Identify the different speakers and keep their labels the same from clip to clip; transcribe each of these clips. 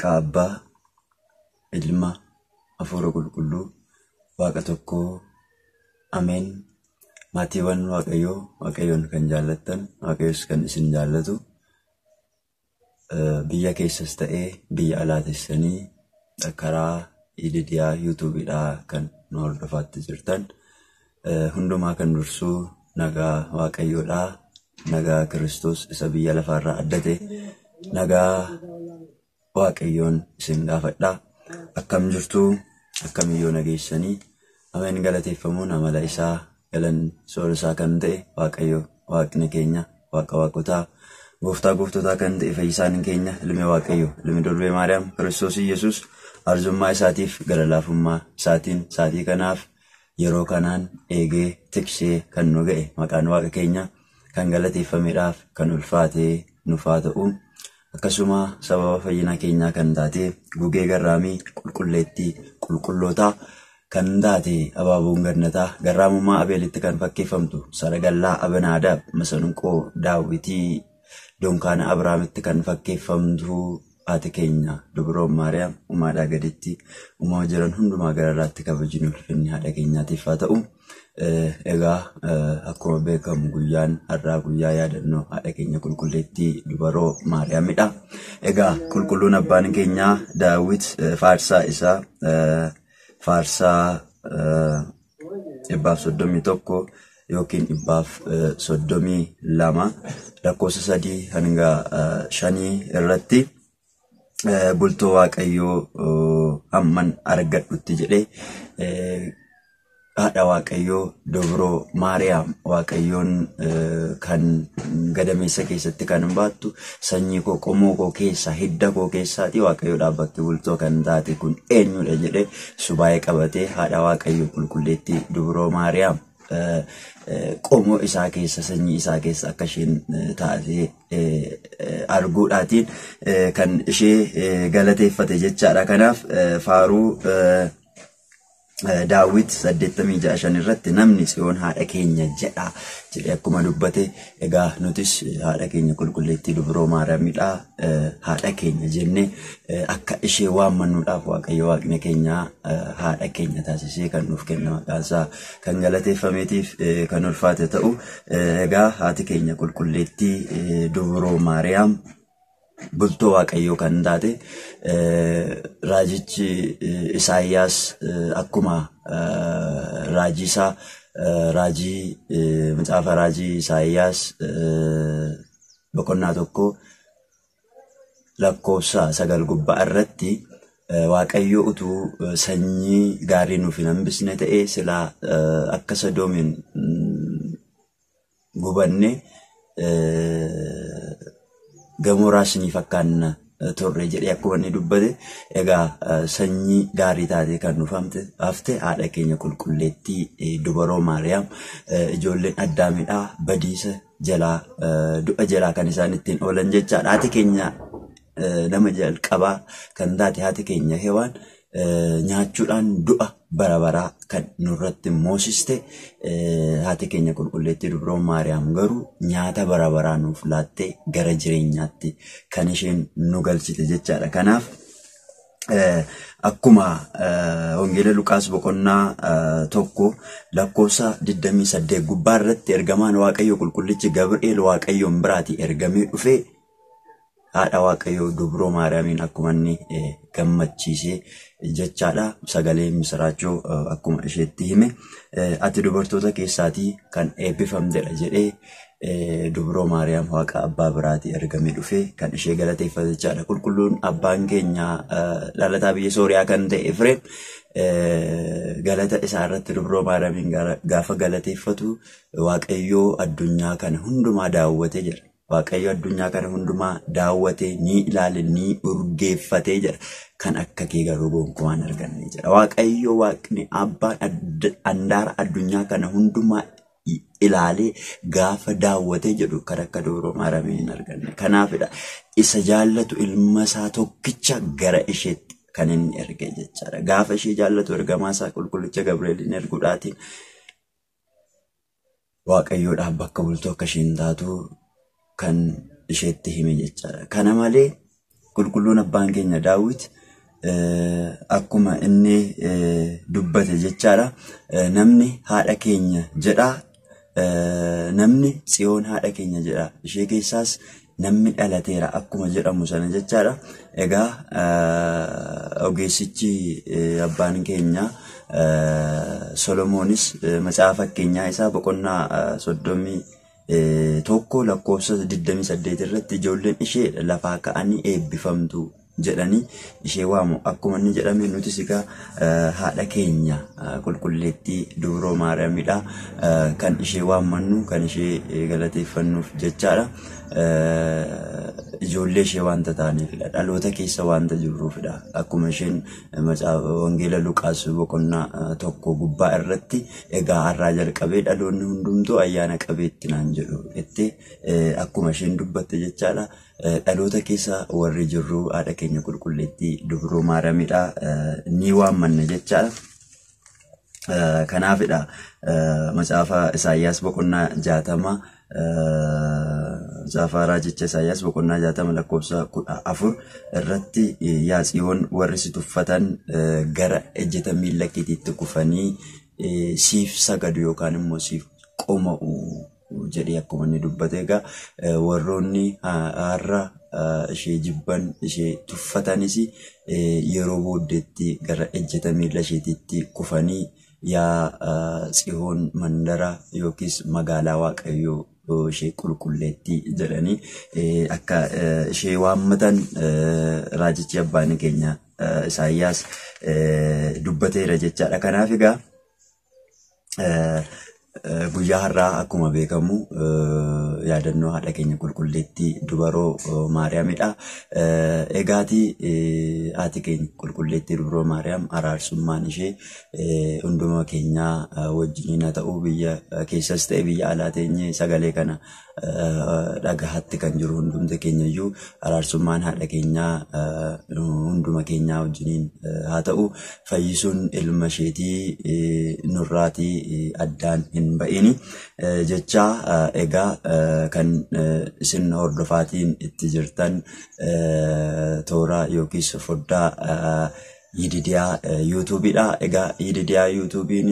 Speaker 1: Maqaa Abbaa, Ilma, Hafuura Qulqulluu, Waaqa tokkoo, Ameen. Maatiiwwan Waaqayyoo, Waaqayyoon kan jaallattan, Waaqayyos kan isin jaallatu, biyya keessas ta'ee biyya alaa teessanii karaa ididiyaa yuutuubiidhaa kan nu hordofaatti jirtan, hundumaa kan dursuu nagaa Waaqayyoodhaa, nagaa Kiristoos isa biyya lafaarraa addate, nagaa Waaqayyoon isin gaafadhaa. Akkam jirtuu, akkamiyyoo nageessanii, ameen galateeffamuun amala isaa galan soora isaa kan ta'e Waaqayyo Waaqni keenya Waaqa waaqotaa gooftaa gooftotaa kan ta'e fayyisaan keenya ilmi Waaqayyo ilmi durbee Maariyaam Kiristoos Iyyasuus arjummaa isaatiif gara laafummaa isaatiin saatii kanaaf yeroo kanaan eegee tiksee kan nu ga'e maqaan Waaqa keenya kan galateeffameedhaaf kan ulfaatee nufaa ta'u akkasuma sababa fayyina keenyaa kan taate gugee garraamii qulqulleettii qulqullootaa kan taate abaaboon gannataa garraamummaa abeelitti kan fakkeeffamtu saragallaa abanaadaab masanqoo daawwitii donkaana abrahaamitti kan fakkeeffamtu haati keenya dubroon maariyaam umaadhaa gaditti uumaa jiran hundumaa gararraatti kabajni ulfinni haadha keenyaatiif haa ta'u. Egaa akkuma beekamu guyyaan har'aa guyyaa yaadannoo haadha keenya qulqulleettii dubaroo maariyaamidha. Egaa qulqulluun abbaan keenyaa daawwit faarsaa isaa faarsaa dhibbaaf soddomii tokko yookiin dhibbaaf soddomii lama lakkoofsa sadii hanga shanii irratti bultoo waaqayyoo hamman argadhutti jedhee haadha waaqayyoo dobroo maariyaam waaqayyoon kan gadameessa keessatti kan baattu sanyii koo qomoo koo keessa hidda koo keessaati waaqayyoodhaaf bakki bultoo kan taate kun eenyudha jedhe subaayee qabatee haadha waaqayyoo qulqulleettii dobroo maariyaam qomoo isaa keessa sanyii isaa keessa akka isheen taatee arguudhaatiin kan ishee galateeffate jechaadha kanaaf faaruu daawwit 86 irratti namni tsiyoon haadha keenya jedha jedhe akkuma dubbate egaa nutis haadha keenya qulqulleettii dubroo maariyaamidha haadha keenya jenne akka ishee waammannuudhaaf waaqayyo waaqni keenya haadha keenya taasisee kan nuuf kenna maqaansaa kan galateeffameetiif kan ulfaate ta'u egaa haati keenya qulqulleettii dubroo maariyaam bultoo waaqayyoo kan taate raajichi isaayyaas akkuma raajii isaa raajii macaafa raajii isaayyaas boqonnaa tokko lakkoofsa sagal gubbaa irratti waaqayyo utuu sanyii gaarii nuuf hin hambisne ta'ee silaa akka sadoomiin gubanne gamoraas ni fakkaanna turre jedhee akkuma inni dubbate egaa sanyii gaarii taatee kan nuuf hafte haadha keenya qulqulleettii dubaroo maariyaam ijoolleen addaamidhaa badiisa jalaa du'a jalaa kan isaan ittiin oolan jechaadha haati keenya nama jalqabaa kan taate haati keenya hewaan nyaachuudhaan du'a bara baraa kan nurratti moosiste haati keenya qulqulleettii dubroo maariyaam garuu nyaata bara baraa nuuf laattee gara jireenyaatti kan isheen nu galchite jechaadha. Kanaaf akkuma wangeela Luqaas boqonnaa tokko lakkoofsa 28 gubbaa irratti ergamaan Waaqayyo qulqullichi Gabri'eel Waaqayyoon biraatii ergamee dhufee haadha waaqayyoo dubroo maariyaamiin akkuma inni gammachiisee jechaadha sagalee misiraachoo akkuma isheetti hime ati dubartoota keessaatii kan eebbifamtedha jedhee dubroo maariyaam waaqa abbaa biraatii ergamee dhufee kan ishee galateeffate jechaadha qulqulluun abbaan keenya dhalataa biyya sooriyaa kan ta'e Efreem galata isaa irratti dubroo maariyaamiin gaafa galateeffatu waaqayyoo addunyaa kana hundumaa daawwate jedha. Waaqayyo addunyaa kana hundumaa daawwatee ni ilaale ni urgeeffatee jedha. Kan akka kee garuu gonkumaan arganne jedha. Waaqayyo waaqni abbaan handaara addunyaa kana hundumaa ilaalee gaafa daawwatee jedhu kan akka dubroo maariyaamii hin arganne. Kanaafidha isa jaallatu ilma isaa tokkicha gara isheetti kan inni erge jechaadha. Gaafa ishee jaallatu ergamaa isaa qulqullicha Gabri'eelin erguudhaatiin waaqayyoodhaaf bakka bultoo akka isheen taatu kan isheetti hime jechaadha. Kana malee qulqulluun abbaan keenya daawwit akkuma inni dubbate jechaadha. Namni haadha keenya jedha. Namni tsiyoon haadha keenya jedha. Ishee keessaas namni dhalateera akkuma jedhamu sana jechaadha. Egaa ogeessichi abbaan keenya Solomoonis macaafa fakkeenyaa isaa boqonnaa soddomii tokko lakkoofsa 28 irratti ijoolleen ishee lafaa ka'anii eebbifamtu jedhanii ishee waamu akkuma inni jedhame nutis egaa haadha keenya qulqulleettii dubroo maariyaamidha kan ishee waammannu kan ishee galateeffannuuf jechaadha. Ijoollee ishee wanta taaneefidha dhaloota keessa wanta jirruufidha akkuma isheen wangeela Luqaas boqonnaa tokko gubbaa irratti egaa har'aa jalqabee dhaloonni hundumtuu ayyaana qabeetti naan jedhu jettee akkuma isheen dubbatte jechaadha. dhaloota keessa warri jirru haadha keenya qulqulleettii dubroo maariyaamidha ni waammanna jechaadha. Kanaafidha macaafa Isaayyaas boqonnaa jaatama macaafa raajicha Isaayyaas boqonnaa jaatama lakkoofsa kudha afur irratti yaa tsiyoon warri si tuffatan gara ejjeta miilla keetiitti kufanii siif sagadu yookaan immoo siif qoma'u jedhee akkuma inni dubbate egaa warroonni har'a ishee jibban ishee tuffatanis yeroo booddeetti gara ejjeta miila isheetiitti kufanii yaa tsiyoon mandara yookiis magaalaa waaqayyoo ishee qulqulleettii jedhanii akka ishee waammatan raajichi abbaan keenya Isaayyaas dubbateera jechaadha. Kanaaf egaa guyyaa har'aa akkuma beekamu yaadannoo haadha keenya qulqulleettii dubaroo maariyaamidha. Egaati haati keenya qulqulleettii dubaroo maariyaam araarsummaan ishee hunduma keenyaa wajjiniin haa ta'u biyya keessas ta'e biyya alaa teenye sagalee kana dhagahaatti kan jiru hundumti keenya iyyuu araarsummaan haadha keenyaa hunduma keenyaa wajjiniin haa ta'u fayyisuun ilma isheetii nurraatii addaan hin ba'ini jecha egaa kan isin hordofaatiin itti jirtan toora yookiis foddaa yididiyaa yuutuubiidha. Egaa yididiyaa yuutuubiin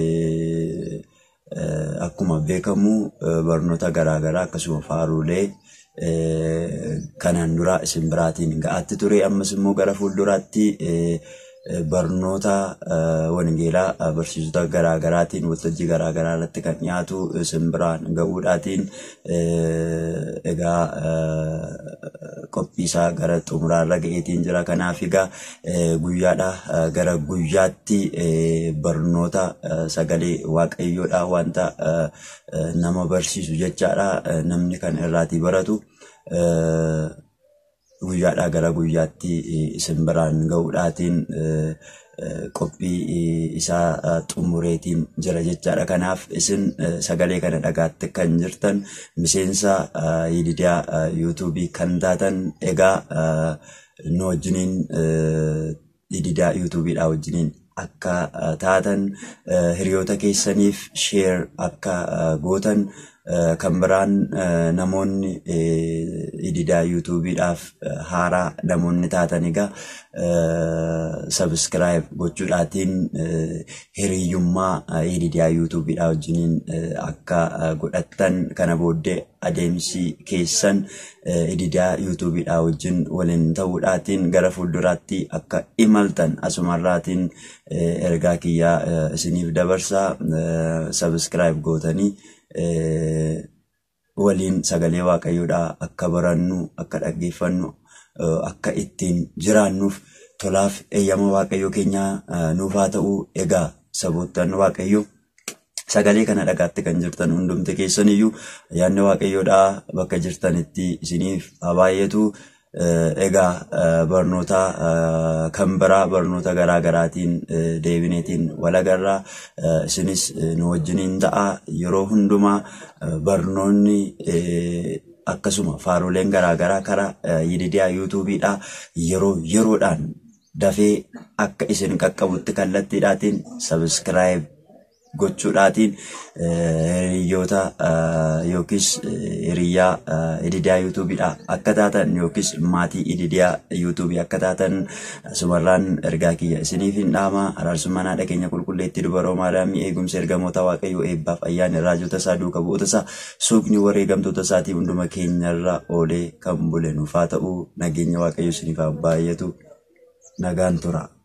Speaker 1: akkuma beekamu barnoota garaagaraa akkasuma faaruulee kanaan dura isin biraatiin ga'aatti ture ammas immoo gara fuulduraatti barnoota wangeelaa barsiisota garaagaraatiin waltajjii garaagaraa irratti kan dhiyaatu isin biraan ga'uudhaatiin egaa qophiisaa gara xumuraarra ga'eetiin jira kanaaf egaa guyyaadha gara guyyaatti barnoota sagalee waaqayyoodha wanta nama barsiisu jechaadha namni kan irraatii baratu guyyaadhaa gara guyyaatti isin biraan ga'uudhaatiin qophii isaa xumureetiin jira jechaadha. Kanaaf isin sagalee kana dhagaatti kan jirtan miseensa yididiyaa yuutuubii kan taatan egaa nu wajjiniin yididiyaa yuutuubiidhaa wajjiniin akka taatan hiriyoota keessaniif sheer akka gootan kan biraan namoonni yididiyaa yuutuubiidhaaf haaraa namoonni taatan egaa sabiskiraayib gochuudhaatiin hiriyyummaa yididiyaa yuutuubiidhaa wajjiniin akka godhattan kana booddee adeemsi keessan yididiyaa yuutuubiidhaa wajjin waliin ta'uudhaatiin gara fuulduraatti akka imaltan asumarraatiin ergaa kiyyaa isiniif dabarsaa sabiskiraayib gootanii waliin sagalee waaqayyoodhaa akka barannu akka dhaggeeffannu akka ittiin jiraannuuf tolaaf eeyyama waaqayyoo keenyaa nuuf haa ta'u egaa saboottan waaqayyoo sagalee kana dhagaatti kan jirtan hundumti keessan iyyuu yaadni waaqayyoodhaa bakka jirtanitti isiniif haa baay'atu. Egaa barnoota kan biraa barnoota garaa garaatiin deebineetiin walagarraa isinis nu wajjiniin ta'a yeroo hundumaa barnoonni akkasuma faaruleen garaa garaa karaa yididiyaa yuutuubiidhaa yeroo yeroodhaan dafee akka isin qaqqabutti kallattiidhaatiin sabiskiraayib gochuudhaatiin hiriyoota yookiis hiriyyaa ididiyaa yuutuubiidha akka taatan yookiis maatii ididiyaa yuutuubii akka taatan asumarraan ergaa kiyya isiniif hin dhaama araarsummaan haadha keenya qulqulleetti dubaroo maadaamii eegumsa ergamoota waaqayyoo eebbaaf ayyaana raajota isaa duuka bu'oota isaa suuqni wareegamtoota isaatii hunduma keenyarra oolee kan bule nuuf haa ta'u nageenya waaqayyo isiniif haa baay'atu nagaan tura.